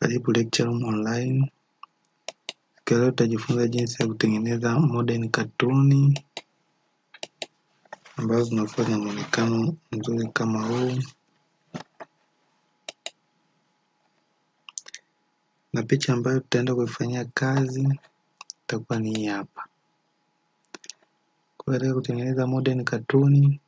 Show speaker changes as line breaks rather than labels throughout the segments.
Karibu Lecture Room Online. Siku leo tutajifunza jinsi ya kutengeneza modern katuni ambazo zinakuwa na muonekano mzuri kama huu, na picha ambayo tutaenda kuifanyia kazi itakuwa ni hii hapa. Kwa katika kutengeneza modern katuni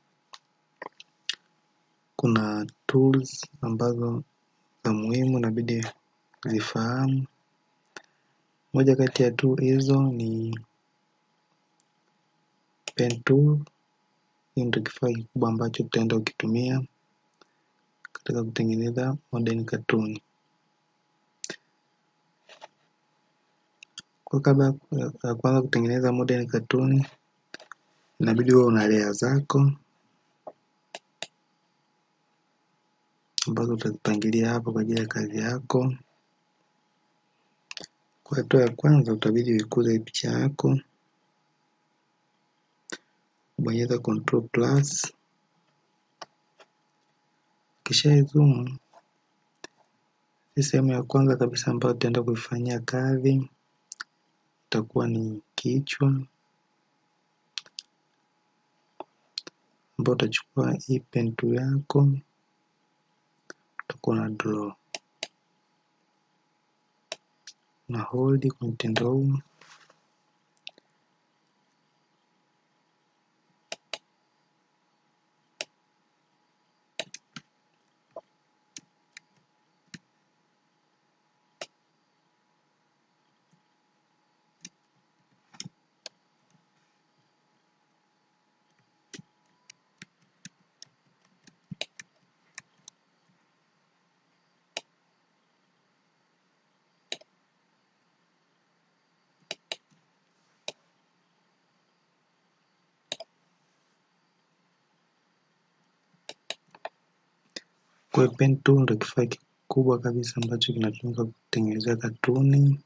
kuna tools ambazo za muhimu inabidi zifahamu. Moja kati ya tool hizo ni pen tool. Hii ndio kifaa kikubwa ambacho tutaenda kukitumia katika kutengeneza modern katuni. Kwa kabla ya kuanza kutengeneza modern katuni, inabidi uwe una layer zako ambazo utazipangilia hapo kwa ajili ya kazi yako. Kwa hatua ya kwanza utabidi uikuze picha yako, bonyeza control plus, kisha zoom. Hii sehemu ya kwanza kabisa ambayo tutaenda kuifanyia kazi itakuwa ni kichwa, ambao utachukua hii pen tool yako utakuwa na draw na hold kwa mtindo huu Kwa hiyo pen tool ndio kifaa kikubwa kabisa ambacho kinatumika kutengenezea katuni.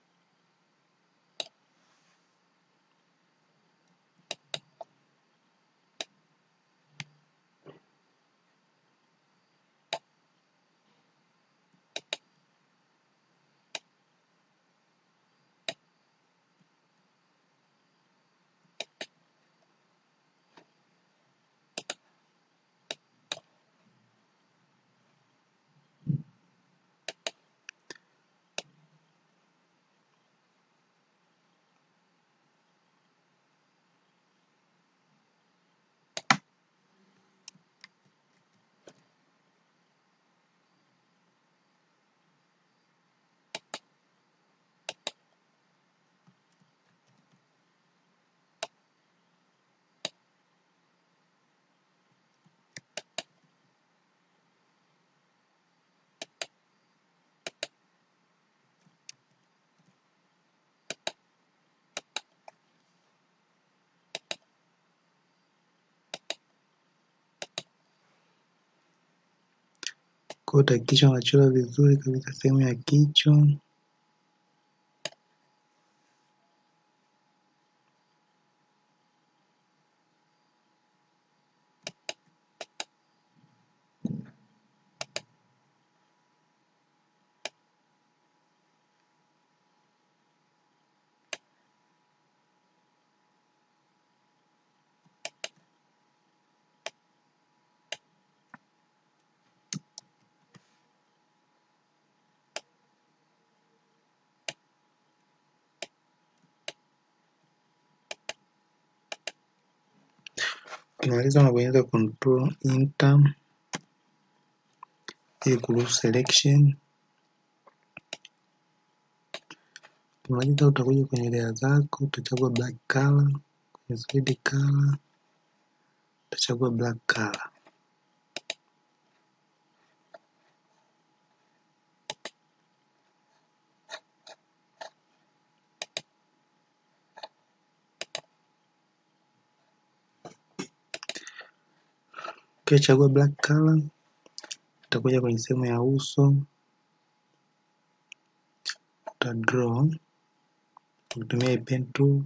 Kwa hiyo utahakikisha unachora vizuri kabisa sehemu ya kichwa. Ukimaliza unabonyeza control enter ili kuruhusu selection. Ukimaliza utakuja kwenye layer zako, utachagua black color, kwenye solid color utachagua black color. Ukishachagua black color utakuja kwenye sehemu ya uso uta draw ukitumia hii pen tool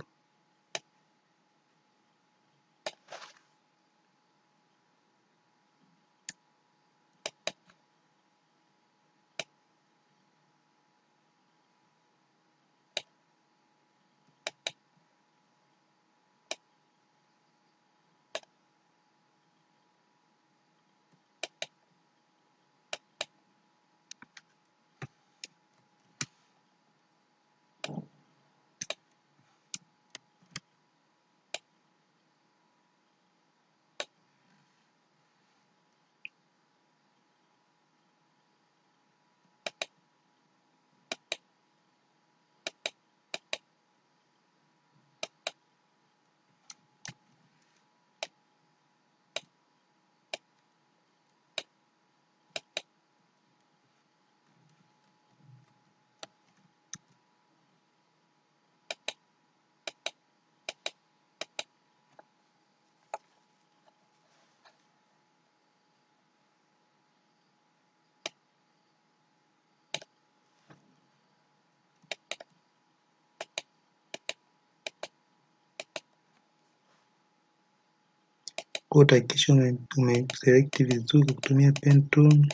kwa utahakikisha ume, ume select vizuri kwa kutumia pen tool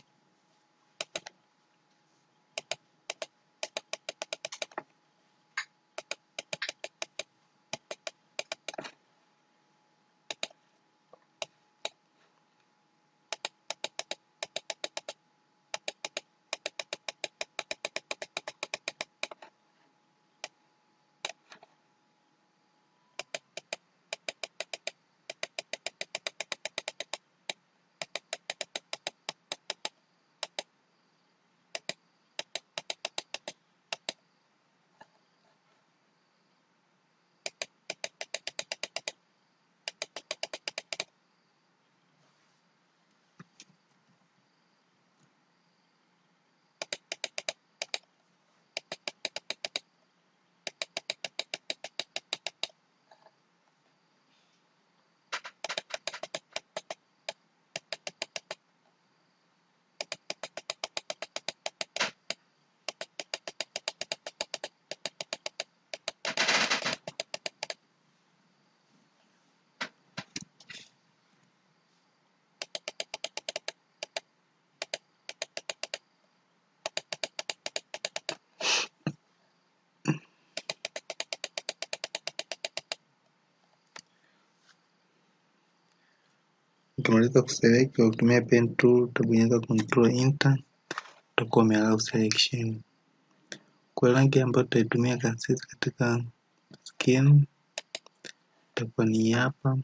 ukimaliza kuselect kwa kutumia pen tool utabonyeza control enter utakuwa ume allow selection kwa rangi ambayo tutaitumia sisi katika skin itakuwa ni hapa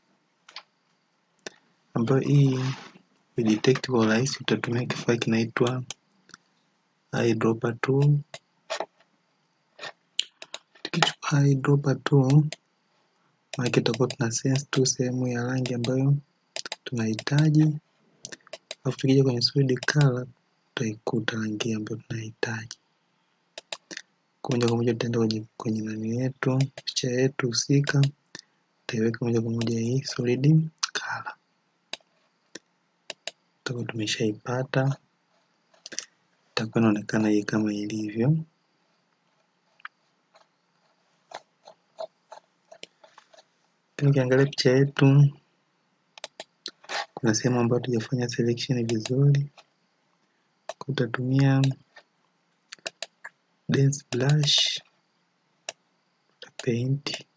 ambayo hii kuidetect kwa urahisi utatumia kifaa kinaitwa eyedropper tool tukichukua eyedropper tool maana tutakuwa tuna sense tu sehemu ya rangi ambayo tunahitaji alafu tukija kwenye solid color tutaikuta rangi ambayo tunahitaji kwa moja kwa moja tutaenda kwenye kwenye nani yetu picha yetu husika tutaiweka moja kwa moja hii solid color tutakuwa tumeshaipata itakuwa inaonekana hii kama ilivyo Lakini ukiangalia picha yetu kuna sehemu ambayo tujafanya selection vizuri utatumia dense brush paint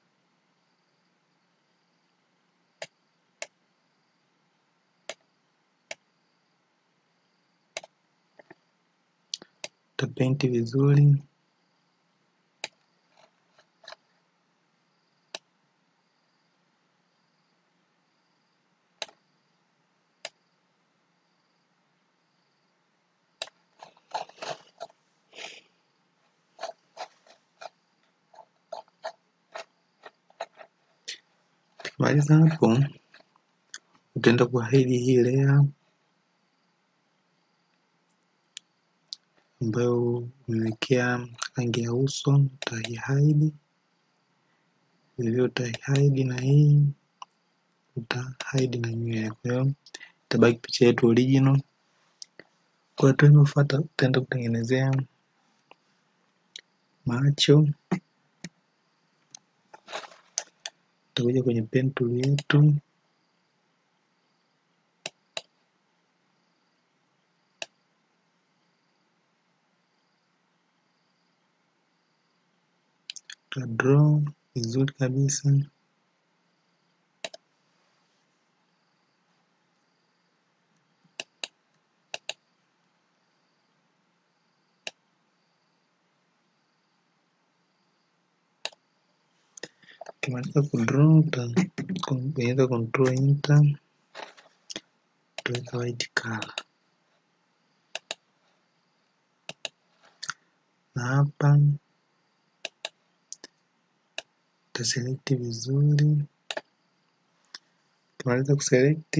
utapaint vizuri Tukimaliza hapo utaenda kuhide hii layer ambayo umewekea rangi ya uso utaihide vilevile utaihide na hii utahide na nywele kwa hiyo itabaki picha yetu original kwa hatua inayofuata utaenda kutengenezea macho utakuja kwenye pen tool yetu uta draw vizuri kabisa ukimaliza kudraw utabonyeza control enter utaweka white color na hapa utaselect vizuri ukimaliza kuselect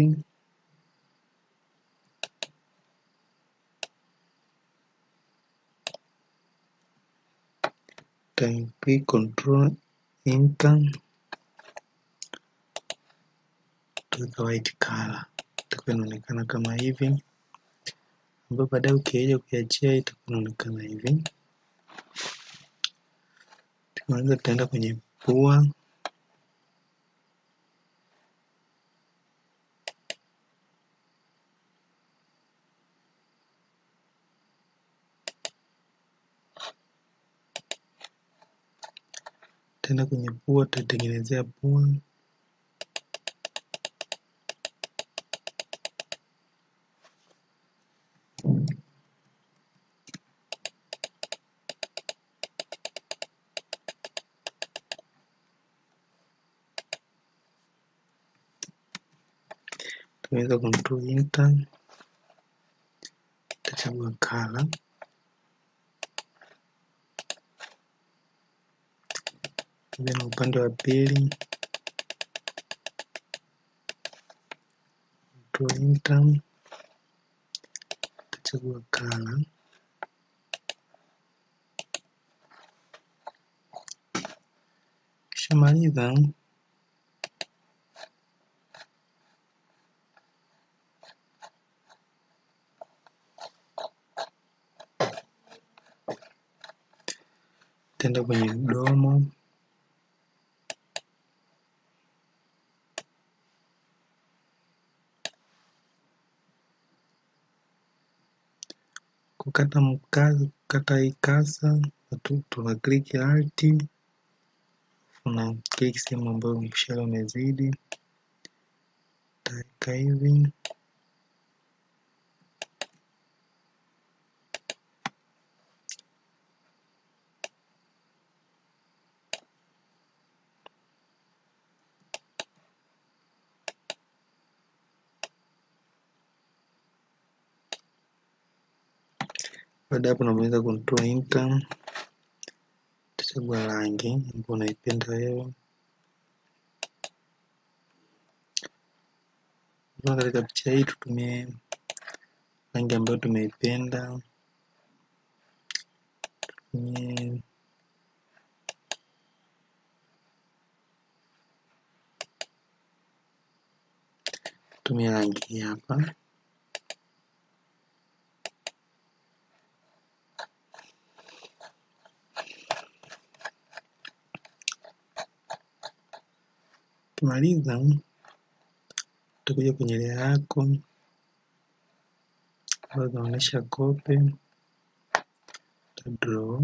uta control enter utaweka white color itakuwa inaonekana kama hivi ambayo baadaye ukija kuiachia itakuwa inaonekana hivi tukimaliza tutaenda kwenye pua tena kwenye pua tutatengenezea pua tunaweza control enter tutachagua color then upande wa pili control enter tutachagua color kishamaliza tenda kwenye mdomo kukata mkazo kukata hii kasa tuna click alt una click sehemu ambayo mshale umezidi taweka hivi baada ya hapo unaweza control enter utachagua rangi ambayo unaipenda wewe kwa katika picha hii tutumie rangi ambayo tumeipenda tutumie tumie rangi hii hapa ukimaliza utakuja kwenye layer yako ambayo inaonyesha kope uta draw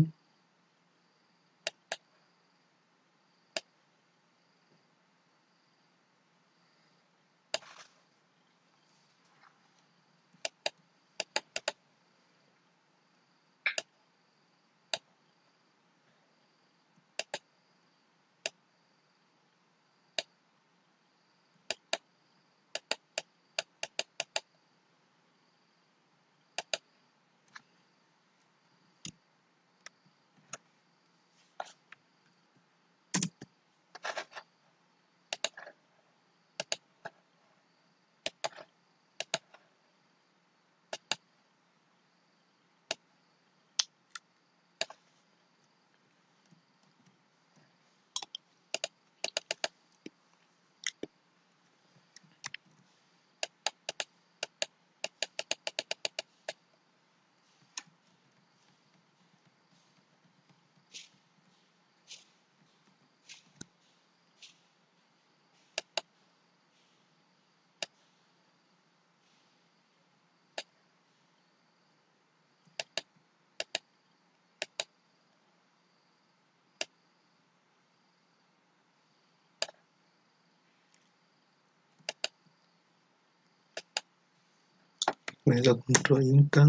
unaweza control enter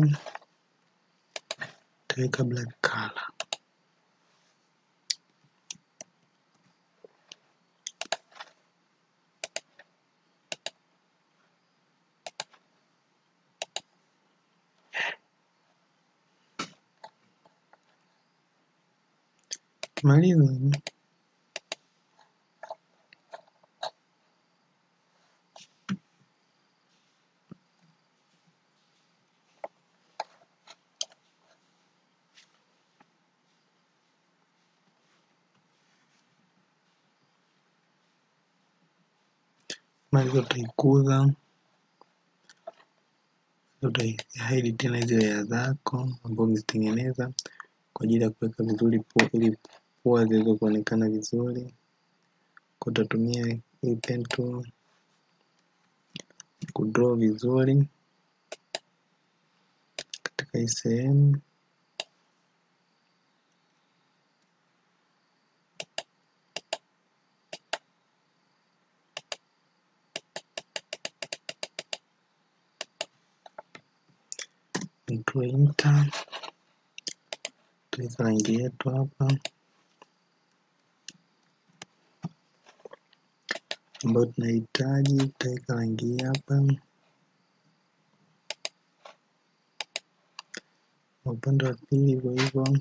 utaweka black color ukimaliza maliza utaikuza utahidi tena hizi layer zako ambazo umezitengeneza kwa ajili ya kuweka vizuri pua ili pua ziweze kuonekana vizuri kwa utatumia hii pen tool kudraw vizuri katika hii sehemu control enter, tutaweka rangi yetu hapa ambayo tunahitaji, tutaweka rangi hii hapa. Na upande wa pili hivyo hivyo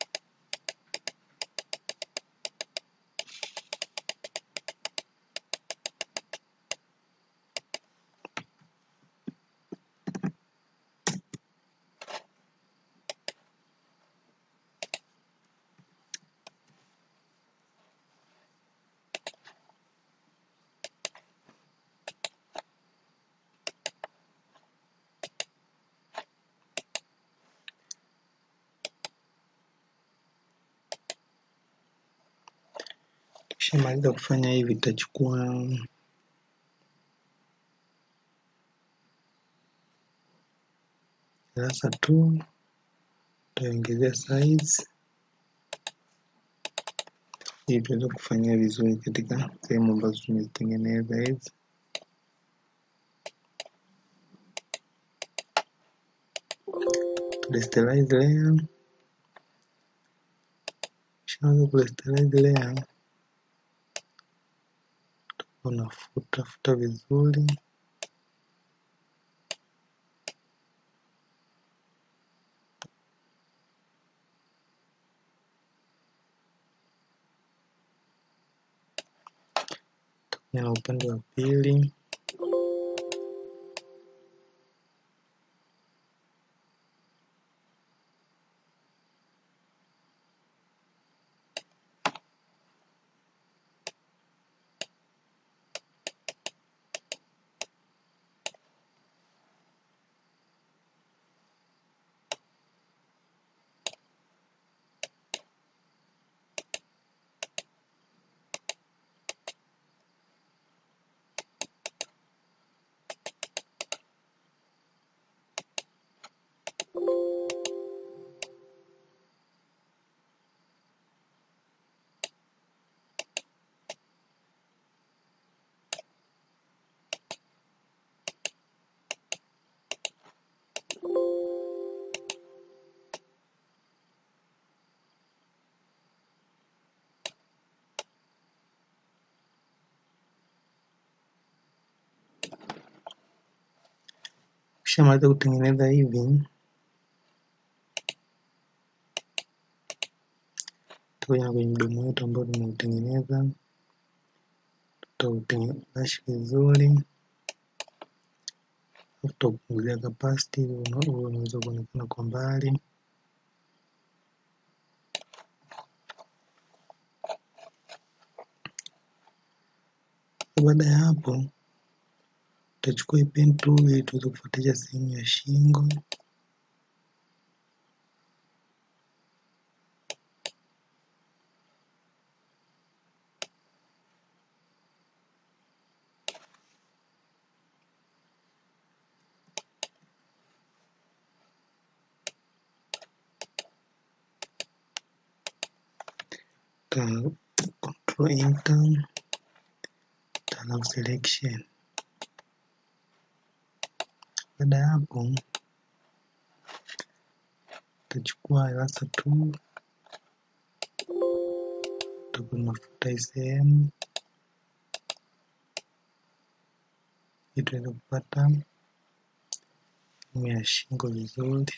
Tukishamaliza kufanya hivi tutachukua darasa tu tutaongezea size ili tuweze kufanyia vizuri katika sehemu ambazo tumezitengeneza hizi. Rasterize layer, ukishaanza kurasterize layer unafuta futa vizuri na upande wa pili ukishamaliza kutengeneza hivi tutakuja kwenye mdomo wetu ambao tumeutengeneza tutautengeneza vizuri tutaupunguzia capacity ili uwe unaweza kuonekana kwa mbali baada ya hapo tutachukua hii pen tool ili tuweze kufuatisha sehemu ya shingo ta control enter allow selection baada ya hapo utachukua rasa tu utakuwa unafuta hii sehemu ili tuweze kupata sehemu ya shingo vizuri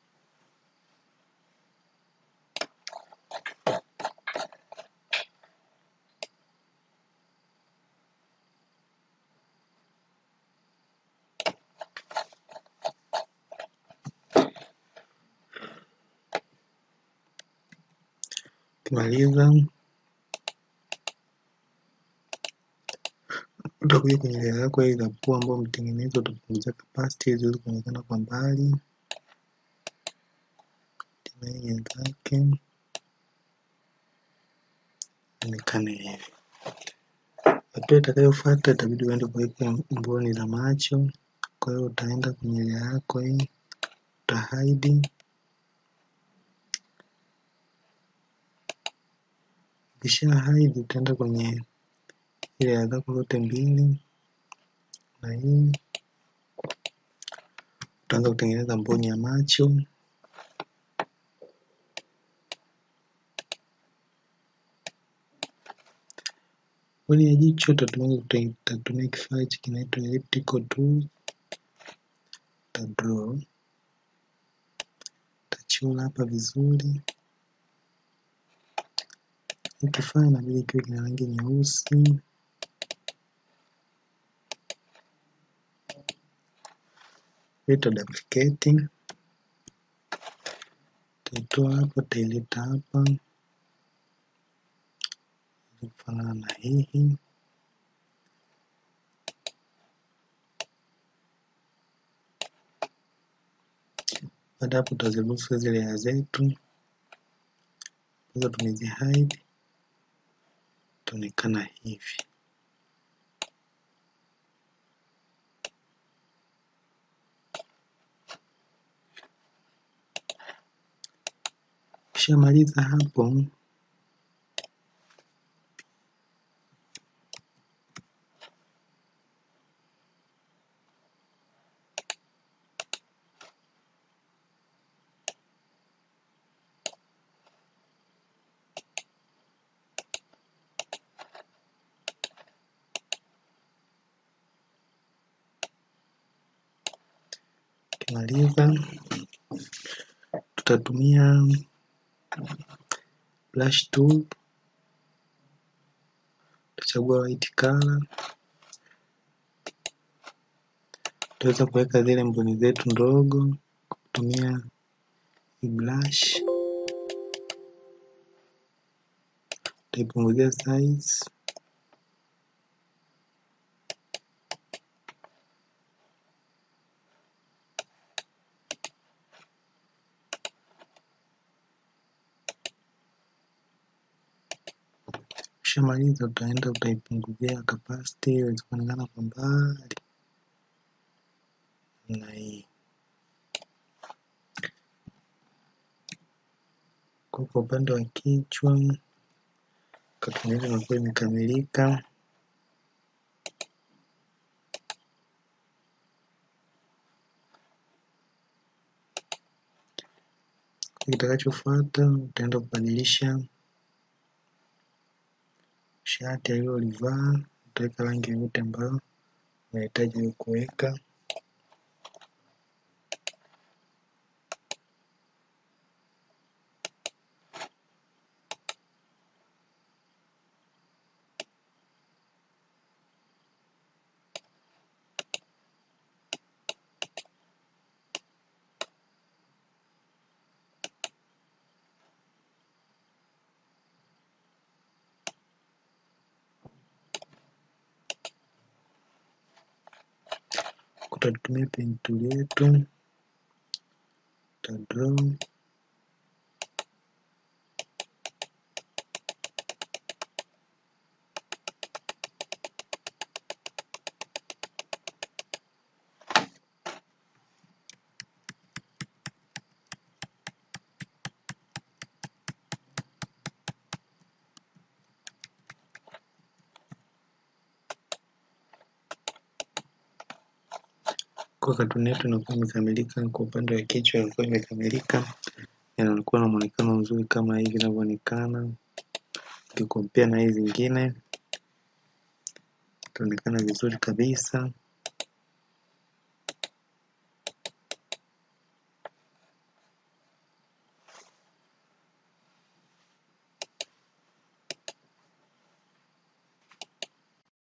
ukimaliza utakuja kwenye layer yako hii za pua ambao umetengeneza utapunguza capacity ili ziweze kuonekana kwa mbali tena hii wenzake onekane hivi hatua itakayofuata itabidi uende kuweka mboni za macho kwa hiyo utaenda kwenye layer yako hii uta hide ukisha hide utaenda kwenye ile layer zako zote mbili na hii tutaanza kutengeneza mboni ya macho mboni ya jicho tutatumia tutatumia kifaa hichi kinaitwa elliptical tool ta draw tachora hapa vizuri hii kifaa inabidi kiwe kina rangi nyeusi ita duplicate taitoa hapa taileta hapa ili kufanana na hii baada hapo tutaziruhusu zile layer zetu hizo tumezi hide itaonekana hivi Ukishamaliza hapo ukimaliza tutatumia brush tool tutachagua white color tutaweza kuweka zile mboni zetu ndogo kutumia hii brush tutaipunguzia size Ukishamaliza utaenda utaipunguzia capacity iweze kuonekana kwa mbali namna hii. Kwa kwa upande wa kichwa katuni yetu inakuwa imekamilika. Kitakachofuata utaenda kubadilisha shati alilolivaa, utaweka rangi yoyote ambayo unahitaji kuweka. Tutatumia pen tool yetu, tuta draw kwa katuni yetu inakuwa imekamilika. Kwa upande wa kichwa inakuwa imekamilika, inakuwa na muonekano mzuri kama hivi inavyoonekana. Ukikompea na hii zingine itaonekana vizuri kabisa.